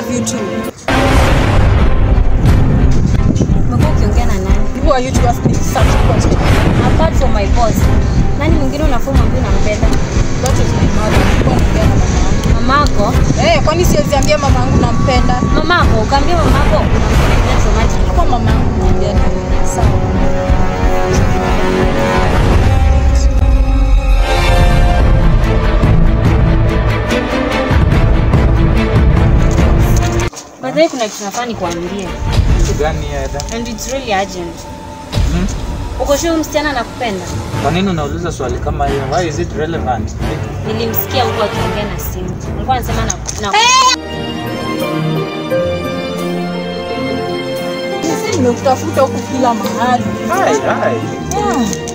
love you too. Umekuwa ukiongea na nani? Who are you to ask me such questions? Apart from my boss. Nani mwingine unafaa mwambie unampenda? That was my mother. Nilikuwa naongea na mama yangu. Mamako? Eh, kwani siwezi ambia mama yangu nampenda? Mamako, ukaambia mamako unampenda automatically. Kwa mama yangu naambia tu. Sawa. By the way, kuna kitu nafaa nikuambie Kitu gani Eda? and it's really urgent. Hmm? Uko sure huyu msichana anakupenda? Kwa nini unauliza swali kama hiyo? Why is it relevant? Nilimsikia huko akiongea na simu. Alikuwa anasema na, na Sisi nimekutafuta huku kila mahali. Hai, hai. Yeah.